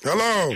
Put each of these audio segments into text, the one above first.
Hello.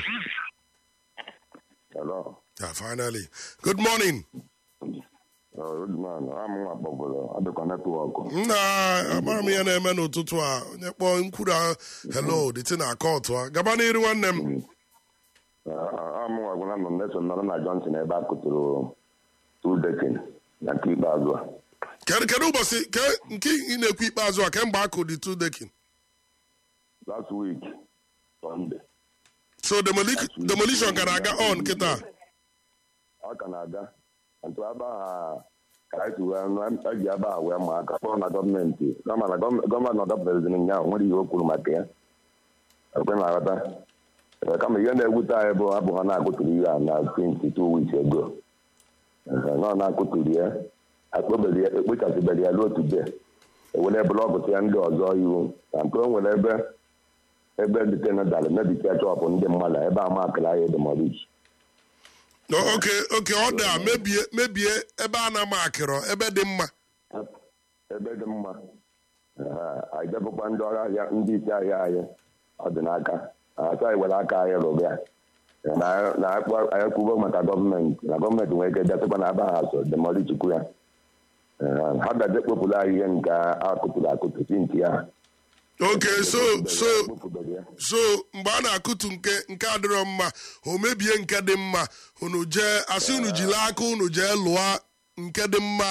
Hello. Yeah, finally. Good morning. Uh, good man. I'm nwa kpọgoro adịkọ netwọk. Nna agbara m ihe na-eme n'ụtụtụ a onye kpọọ nkwuru a hello dịtị na akọtụ a gaba n'iru nwanne m I'm nwa gwara nọ Nelson nọrọ na Johnson ebe a kụtụrụ two dekin na nke ikpeazụ a. kedu kedu ụbọchị ke nke ị na-ekwu ikpeazụ a kemgbe akụ dị two dekin Last week, Sunday. so demoli- demolition ka na-aga on kịta Ọ ka na-aga. Ntụ ebe a ka anyị si wee nụ eji ebe a wee ma aka kpọrọ na gọọmenti kama na gọọm- gọọmenti nọdọpụtaziri ụnyaahụ nwere ihe o kwuru maka ya. Ekwe na-aghọta. Ee, kama ihe na-ewute anyị bụ abụ ha na-akụtụrụ ihe a na 22 weeks ago. Ee, nọ na-akụtụrụ ya akpọbere ya ekpochasịbere ya ruo today ewere blọkụ ya ndị ọzọ iwu na nke o nwere ebe ebe dịtena dara mebicha chọpụ ndị mmadụ ebe a makara ahịa demolish No, oke oke ọ da mebie mebie ebe a na-ama akịrọ ebe dị mma ebe dị mma anyị depụkwa ndị ọrụ ahịa ndị isi ahịa anyị ọdịnaka asa anyị were aka anyị rụrụ ya na na anyị kwugo maka gọọmenti na gọọmenti nwere ike bịasịkwa na aba ha so demolichikwu ya Ee, ha bịaje kpopụrụ anyị ihe nke akụtụrụ akụtụ si nke ya oke so so kpopụbere ya so mgbe a na-akụtu nke nke adịrọ mma o mebie nke dị mma unu jee asị unu jiri aka unu jee lụọ nke dị mma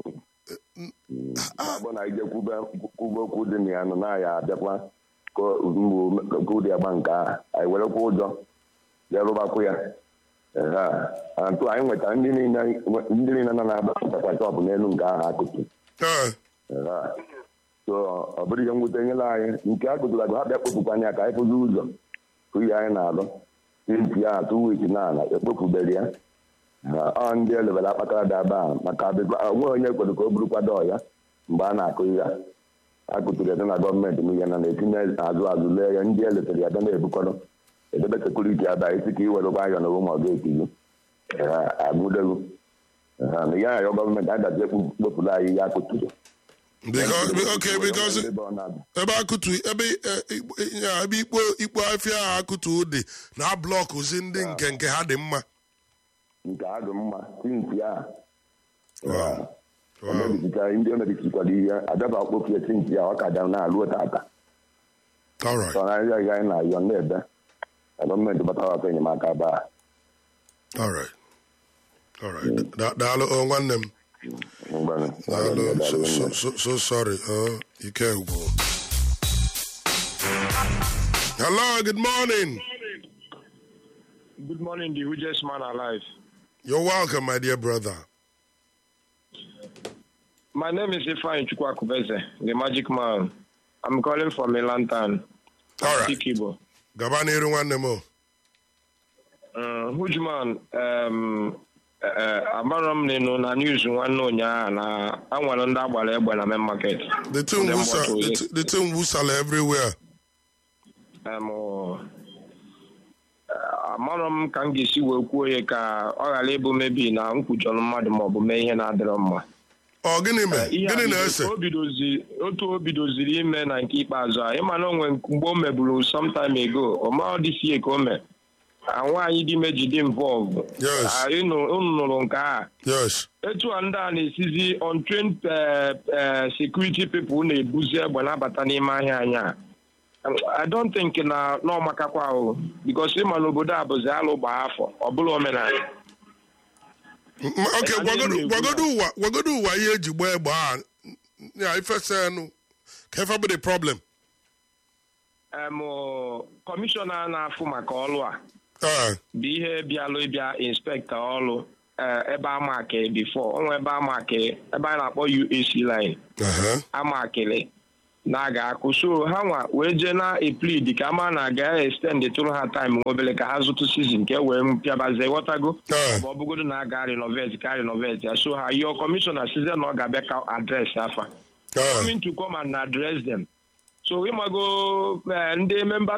ọ bụ na ije kwube kwube okwu dị na ya nọ na ya abịakwa ka mgbu ka ụdị agba nke ahụ anyị werekwa ụjọ bịa rụbakwu ya Ehe. Ah, ntụ anyị nweta ndị niile ndị niile nọ na-agba ntakwa chọpụ n'elu nke ahụ akụtụ Ee, Ehe. so ọ bụrụ ihe mwute nyere anyị nke a kụtụrụ agụ ha bịa kpopụkwa anya ka anyị fụzi ụzọ ka ihe anyị na-alụ tinti ya atụ wiki na ala ekpopụbere ya Ha, ọ ndị elebere akpatara dị aba a maka onwe onye kwere ka o burukwa dọọ ya mgbe a na-akụ ihe a akụtụrụ ede na gọọmenti m ihe na na-etinye azụ azụ lee ya ndị eletere ya bịa na-ebukọrọ edebe sekuriti aba isi ka i were gwa ayọ na ụmụ ọga etiri agụdelu na ya ayọ gọọmenti adazi ekpopụrụ anyị ihe akụtụrụ because okay because ebe ọ na-abịa ebe akụtu ebe eh, ikpo- ya, ebe ikpo ikpo afịa ahụ akụtu dị na blọkụzi ndị nke nke ha dị mma nke a dị mma tinti a Wow. Wow. omebichichara ndị o mebichikwara ihe adaba okpopie tinti a ọ ka da na-alụ tata all right sọ na ahịa ihe anyị na-ayọ na-ebe na gọọmenti batara ọkụ enyemaka ba all right all right Da- daalụ oh, nwanne m daalụ so, so, so, so sorry oh, ike ugwu hello good morning Good morning, the hugest man alive. you're welcome my dear brother My name is Ifeanyi Chukwakubeze, the magic man. I'm calling from Milantan, all right Ikibo. gaba n'iru nwanne m o. Uh, huge man, um, uh, agbara m n'inu na news nwanne ụnyaahụ na anwere ndị agbara egbe na main market. the thing Ndị wusa mgbata ozi. the thi- the thing wusala everywhere Um, uh, amarọ m ka m ga-esi wee kwuo ya ka ọ ghara ịbụ mebi na m kwujọrọ mmadụ maọbụ mee ihe na-adịrọ mma ọ gịnị mee ihe a gịnị bido- na-ese o bidozi otu o bidoziri ime na nke ikpeazụ a ịma na onwe mgbe o meburu sometime ago ọma dịsie ka o mee a nwaanyị dị ime jide involve Yes. Ah, unu unu nụrụ nke a yes etu a ndị a na-esizi untrained eh, eh, security people na-ebuzi egbe na-abata n'ime ahịa anyị a I don't think na n'ọmakakwa ahụ because ịma n'obodo a bụzi alụ gbaa afọ ọ bụla omenala M- ok Anyị gwagodu na-ekwu gwagodu ụwa gwagodu ụwa ihe eji gbaa egbe a ya ifesenụ ka ife bụ the problem em kọmishọna na-afụ maka ọlụ a ee bụ ihe bịalụ ịbịa inspektọ ọrụ eh, ebe amakị bifo onwe ebe amakị ebe a na-akpọ UAC line ehe. amakịrị na-aga akụ so ha nwa wee jee na eplid ka ama na aga extend tụrụ ha time obere ka ha zụtụ sizin ka e wee pịabazie ghọtago Ee. ma ọ bụgodo na aga renovate ka renovate ya so ha yọọ kọmishọna size na ọ ga-abịa ka adres afa ee coming to come and address them so ịmago eh, ndị member